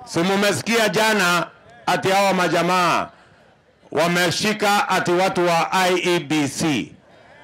Si mumesikia jana ati hawa majamaa wameshika ati watu wa IEBC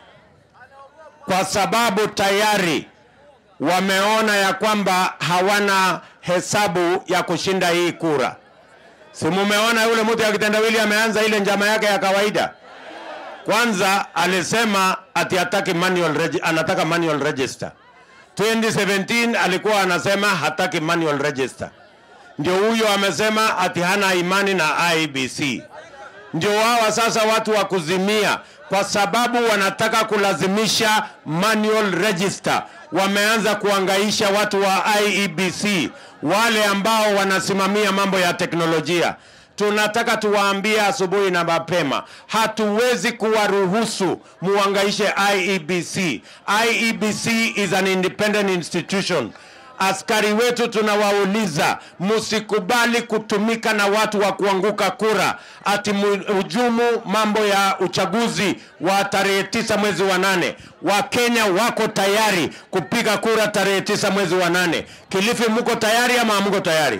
kwa sababu tayari wameona ya kwamba hawana hesabu ya kushinda hii kura. Si mumeona yule mtu ya kitendawili ameanza ile njama yake ya kawaida. Kwanza alisema ati hataki manual regi- anataka manual register. 2017 alikuwa anasema hataki manual register. Ndio huyo amesema ati hana imani na IEBC. Ndio hawa sasa watu wa kuzimia, kwa sababu wanataka kulazimisha manual register. Wameanza kuangaisha watu wa IEBC, wale ambao wanasimamia mambo ya teknolojia. Tunataka tuwaambie asubuhi na mapema, hatuwezi kuwaruhusu muangaishe IEBC. IEBC is an independent institution. Askari wetu tunawauliza, msikubali kutumika na watu wa kuanguka kura, ati hujumu mambo ya uchaguzi wa tarehe tisa mwezi wa nane. Wakenya wako tayari kupiga kura tarehe tisa mwezi wa nane. Kilifi, mko tayari ama hamko tayari?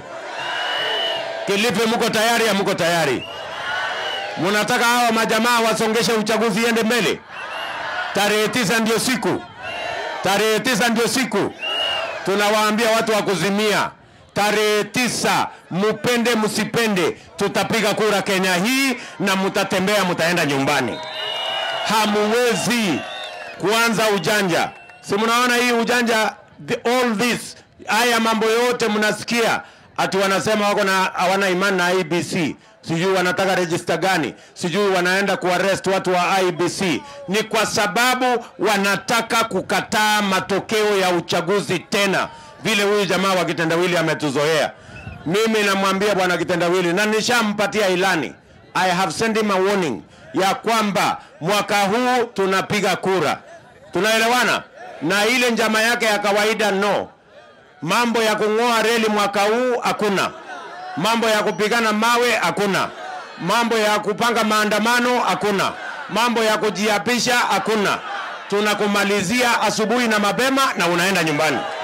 Kilifi, mko tayari ama mko tayari? Munataka hawa majamaa wasongeshe uchaguzi iende mbele? Tarehe tisa ndio siku, tarehe tisa ndio siku tunawaambia watu wa kuzimia tarehe tisa, mupende msipende, tutapiga kura Kenya hii na mutatembea, mutaenda nyumbani. Hamuwezi kuanza ujanja. Si mnaona hii ujanja, the, all this, haya mambo yote mnasikia ati wanasema wako na hawana imani na IBC, sijui wanataka register gani, sijui wanaenda kuarrest watu wa IBC. Ni kwa sababu wanataka kukataa matokeo ya uchaguzi tena, vile huyu jamaa wa kitendawili ametuzoea. Mimi namwambia bwana kitendawili, na nishampatia ilani, I have sent him a warning ya kwamba mwaka huu tunapiga kura. Tunaelewana? Na ile njama yake ya kawaida no mambo ya kung'oa reli mwaka huu hakuna, mambo ya kupigana mawe hakuna, mambo ya kupanga maandamano hakuna, mambo ya kujiapisha hakuna. Tunakumalizia asubuhi na mapema na unaenda nyumbani.